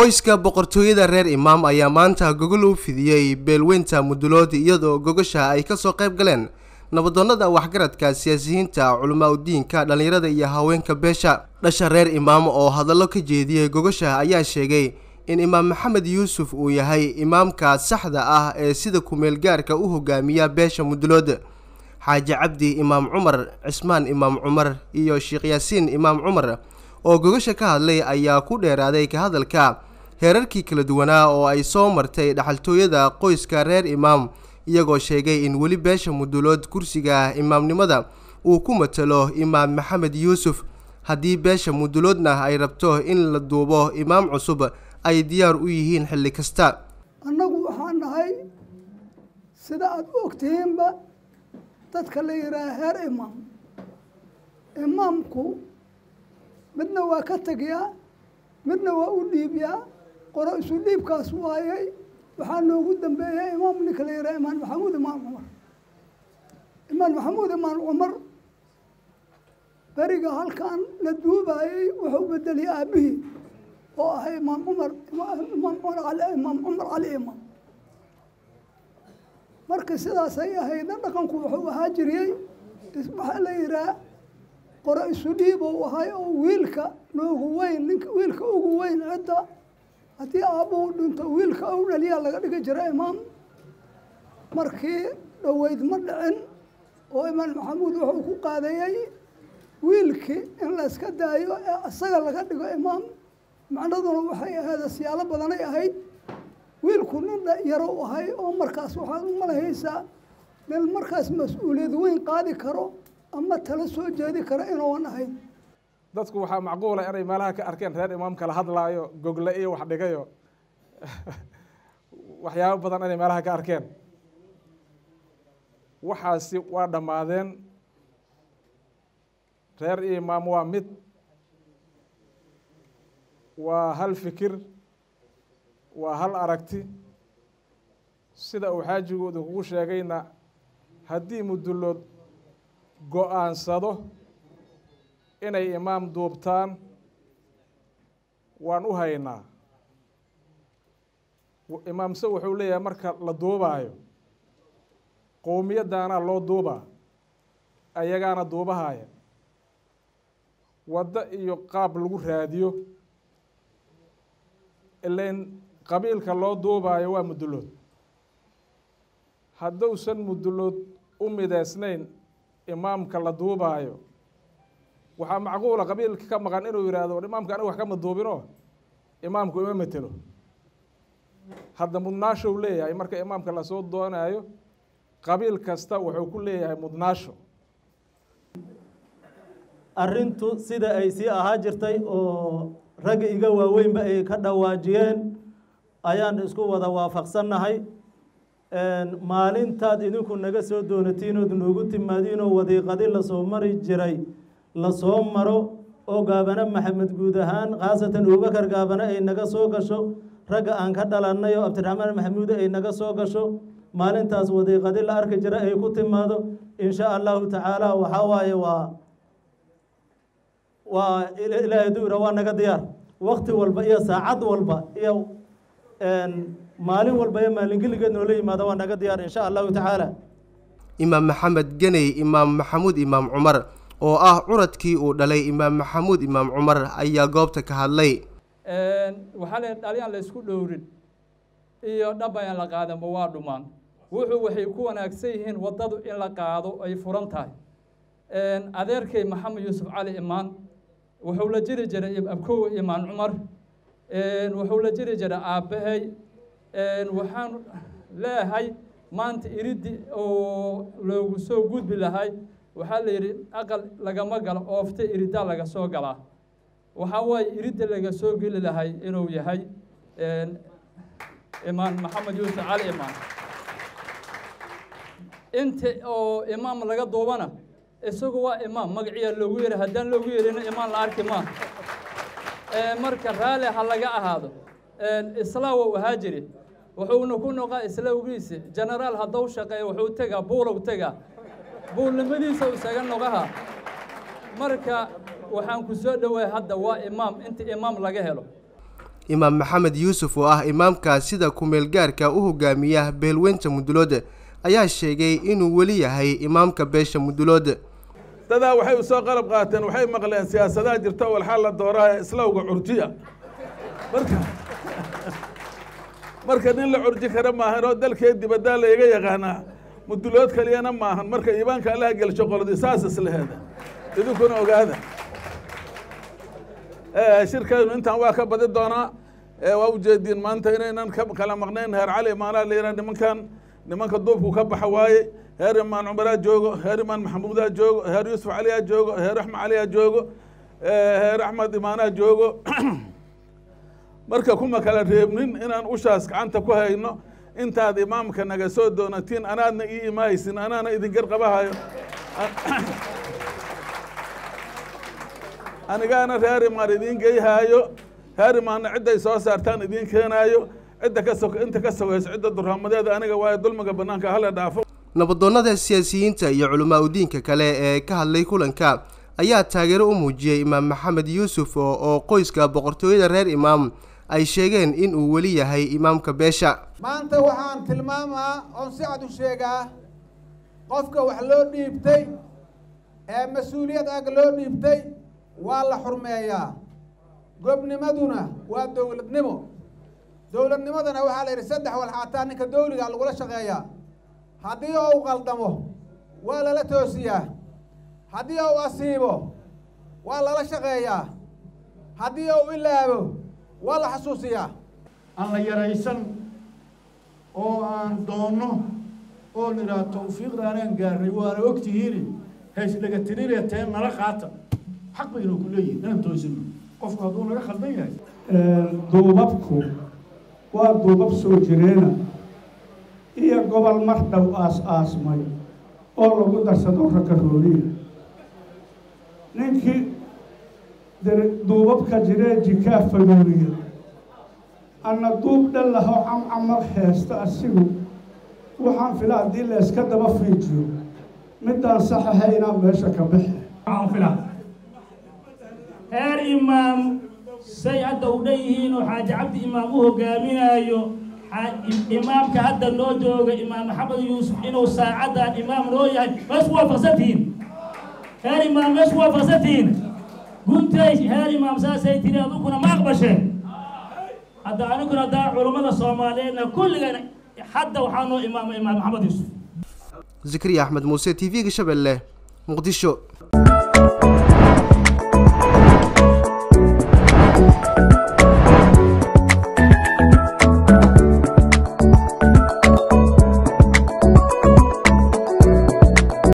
qoyska boqortooyada reer imaam ayaa maanta gogol u fidiyey beelweynta mudulood iyadoo gogosha ay kasoo qayb galeen nabadoonnada waxgaradka siyaasiyiinta culamaa udiinka dhallinyarada iyo haweenka beesha dhasha reer imaam oo hadallo ka jeediyey gogosha ayaa sheegay in imaam maxamed yuusuf uu yahay imaamka saxda ah ee sida kumeel gaarka u hogaamiya beesha mudulood xaaji cabdi imaam cumar cismaan imaam cumar iyo sheekh yaasiin imaam cumar oo gogosha ka hadlay ayaa ku dheeraaday ka hadalka heerarkii kala duwanaa oo ay soo martay dhaxaltooyada qoyska reer imaam iyagoo sheegay in weli beesha mudulood kursiga imaamnimada uu ku matalo imaam maxamed yuusuf haddii beesha muduloodna ay rabto in la duubo imaam cusub ay diyaar u yihiin xilli kasta annagu waxaan nahay sida aada u ogtihiinba dadka la yidhaaha heer imaam imaamku midna waa ka tegyaa midna waa u dhiibyaa qoro isu dhiibkaas waayay waxaa noogu dambeeyay imaam ninka la yidhaha imaan maxamuud imaan cumar imaan maxamuud imaan cumar beriga halkan la duubaayey wuxuu bedeliyay aabihii oo ahay imaam cumar imaam cumar cali imaam cumar cali imaam marka sidaasay ahaydna dhaqanku wuxuu ahaa jiriyey waxaa la yidhaha qoro isu dhiib ou ahay oo wiilka noogu weyn ninka wiilka ugu weyn cidda haddii aabbuhu dhinto wiilka ou dhaliyaa laga dhigi jira imaam markii dhoweyd ma dhicin oo imaam maxamuud wuxuu ku qaadayey wiilkii in layska daayo ee isaga laga dhigo imaam macnaduna waxay ahayd siyaalo badanay ahayd wiilku nin yarow ahay oo markaas waxaad u malahaysaa nin markaas mas-uuliyad weyn qaadi karo ama tala soo jeedi karo inuuan ahayn dadku waxaa macquula inay meelaha ka arkeen reer imaam kala hadlaayo gogle iyo wax dhigayo waxyaabo badan inay meelaha ka arkeen waxaasi waa dhammaadeen reer imaam waa mid waa hal fikir waa hal aragti sida uu xaajigu idinkugu sheegayna haddii mudulood go-aansado inay imaam duubtaan waan u haynaa imaamse wuxuu leeyahay marka la duubaayo qowmiyaddaanaa loo duubaa ayagaana duubahaya waddo iyo qaab lagu raadiyo ilain qabiilka loo duubaayo waa mudulood hadduusan mudulood u mideysnayn imaamka la duubaayo waxaa macquula qabiilka ka maqan inuu yihahdo imaamka aniga wax kama duubino imaamku ima matelo hadda mudnaashow leeyahay marka imaamka lasoo doonayo qabiil kasta wuxuu ku leeyahay mudnaasho arrintu sida ay sii ahaa jirtay oo ragga iga waaweynba ay ka dhawaajiyeen ayaan isku wada waafaqsannahay maalintaad idinku naga soo doonatiinood noogu timaadiinoo wadiiqadi lasoo mari jiray lasoo maro oo gaabane maxamed guud ahaan khaasatan abubakar gaabane ay naga soo gasho ragga aan ka dhalannay oo cabdiraxmaan maxamuude ay naga soo gasho maalintaas wadiiqadi la arki jira ay ku timaado insha allahu tacaala waxaa waaye waa waa ilaahay duura waa naga diyaar wakti walba iyo saacad walba iyo maalin walba iyo maalingeligeed noola yimaado waa naga diyaar insha allahu tacaala imaam maxamed geney imaam maxamuud imaam cumar oo ah curadkii uu dhalay imaam maxamuud imaam cumar ayaa goobta ka hadlay waxaa le dhalyaan la isku dhowrin iyo dhaba in la qaadanba waa dhumaan wuxuu waxay ku wanaagsan yihiin waddadu in la qaado ay furan tahay adeerkay maxamed yuusuf cali imaan wuxuu la jiri jiray abkow imaan cumar wuxuu la jiri jiray aabbahay waxaan leeyahay maanta iriddi oo loogu soo gudbi lahay waxaa la yidhi aqal lagama galo oofta iriddaa laga soo galaa waxaa waaye iridda laga soo geli lahay inuu yahay imaan maxamed yuusuf cali imaan inta oo imaam laga duubana isagu waa imaam magaciyaa loogu yeeray haddaan loogu yeerina imaan la arki maa marka raalli ha laga ahaado islaa wou ahaa jiri wuxuuna ku noqaa islawgiisi genaraal haddau shaqeeya wuxuu tegaa buulow tegaa buulnimadiisa isaga noqaha marka waxaan ku soo dhowaay hadda waa imaam inta imaam laga helo imaam maxamed yuusuf oo ah imaamka sida kumeel gaarka u hogaamiya beelweynta mudulood ayaa sheegay inuu weli yahay imaamka beesha mudulood dadaa waxay u soo qalab qaateen waxay maqleen siyaasadaha jirta walxaa la dooraa islawga curjiya marka marka nin la curji kara maahan oo dalkee dibaddaa layga yaqaanaa mudulood kaliyana maahan marka iimaanka allaha gelsho qolodi saas isleheeda idinkuna ogaada shirkeenu intaan waa ka badi doonaa waa ujeediin maanta inaynan kala maqnayn heer cali imaanaa la yidhaha nimankan nimanka duubku ka baxa waaye heer imaan cumaraa joogo heer imaan maxamuudaa joogo heer yuusuf caliyaa joogo heer axmed caliyaa joogo heer axmed imaanaa joogo marka kuma kala reebnin inaan ushaas gacanta ku hayno intaad imaamka naga soo doonatiin anaadna ii imaaysin anaana idin garqabahayo anigaana reer imaan idiin geyhaayo reer imaanna cidday soo saartaan idiin keenaayo cidda ka so inta ka sogayso cidda duraamadeeda aniga waayo dulmiga banaanka hala dhaafo nabadoonnada siyaasiyiinta iyo culamaa udiinka kale ee ka hadlay kulanka ayaa taageero u muujiyey imaam maxamed yuusuf oo qoyska boqortooyada reer imaam ay sheegeen in uu weli yahay imaamka beesha maanta waxaan tilmaamaa oon si cad u sheegaa qofka wax loo dhiibtay ee mas-uuliyad ag loo dhiibtay waa la xurmeeyaa gobnimaduna waa dowladnimo dowladnimadana waxaa la yidhi saddex walxaataa ninka dowliga lagula shaqeeyaa haddii ou qaldamo waa lala toosiyaa haddii ou asiibo waa lala shaqeeyaa haddii ou ilaabo waa la xasuusiyaa aan la yaraysan oo aan doonno oo nidhaah tawfiiqda anaan gaarnay waana ogtihiini haysdhaga tirinee teen nala qaata xaq baynu ku leeyihin inaan toosino qofku hadduu naga khaldan yahay duubabku waa duubab soo jireena iyo gobol mar dhow aas-aasmay oo lagu darsado rakarooliya ninkii duubabka jiree jikaa faduuriya anna duub dhallaho camcamar heesta asigu waxaan fila haddii la yska daba fiijiyo midaan sax ahaynaa meesha ka bixi heer imaam say hadda u dhan yihiin oo xaaji cabdi imaam u hogaaminaayo imaamka hadda noo jooga imaam maxamed yuusuf inuu saacaddan imaam noo yahay ma isku waafaqsantihiin heer imaam ma isku waafaqsantihiin guntay heer imaam saasay tiri aduguna ma aqbasheen hadda aniguna haddaa culummada soomaaliyeedna kulligana hadda waxaa noo imaama imaam maxamed yuusuf zikriya axmed muuse t v-ga shabeelle muqdisho